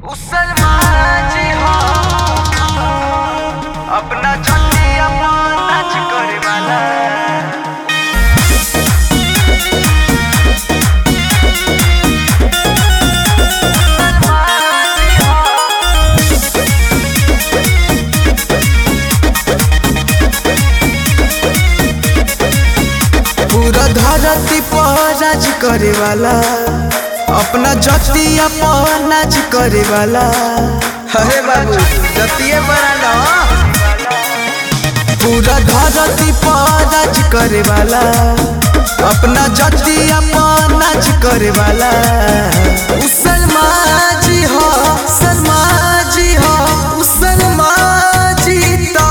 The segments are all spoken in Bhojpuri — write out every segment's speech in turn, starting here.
मुसलमान जी हो अपना छठिया नाच करे वाला मुसलमान जी हो पूरा धरती पर राज करे वाला अपना जतिया पर नाच करे वाला अरे बाबू जतिये बना पूरा धरती पर राज करे वाला अपना जतिया पर नाच करे वाला उ सलमा जी हो सलमा जी हो उ सलमा जी ता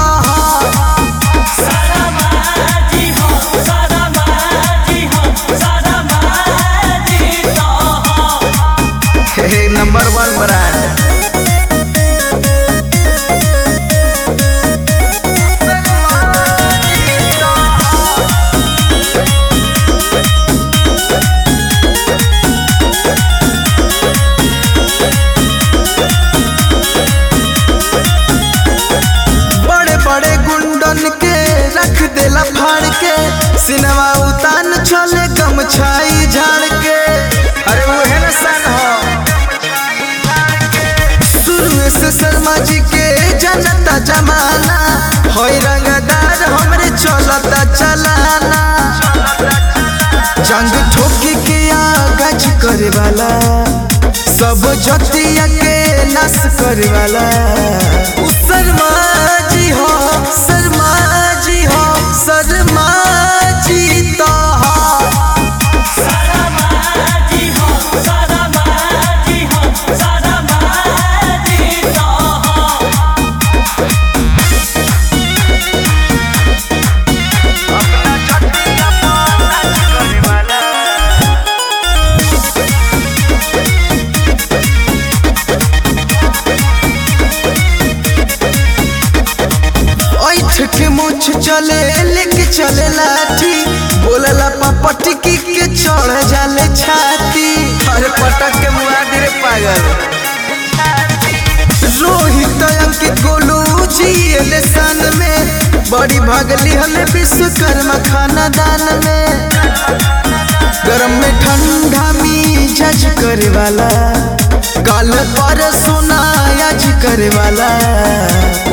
हे नंबर वन ब्रांड बड़े बड़े गुंडन के रख देला फाड़ के सिनेमा उतान चले गमछाई झाड़ के अरे वो है ना सन हो शुरू से शर्मा जी के जनता जमाना होई रंगदार हमरे चलता चलाना जंग ठोकी के आगाज करे वाला सब जतिया के नाश करे वाला उ शर्मा जी हो शर्मा जी हो शर्मा जी तो हो अपना छठिया नाच करे वाला ऐठ के मुछ चले लेके चले लाठी बोलला पापा टिकी के चढ़ जाले छाती अरे पटक के मुआ रे पागल रोहित अंकित गोलू जी एले सन में बड़ी भागली हमें विश्वकर्मा खाना दान में गरम में ठंडा मी जज करे वाला काल पर सोना याज करे वाला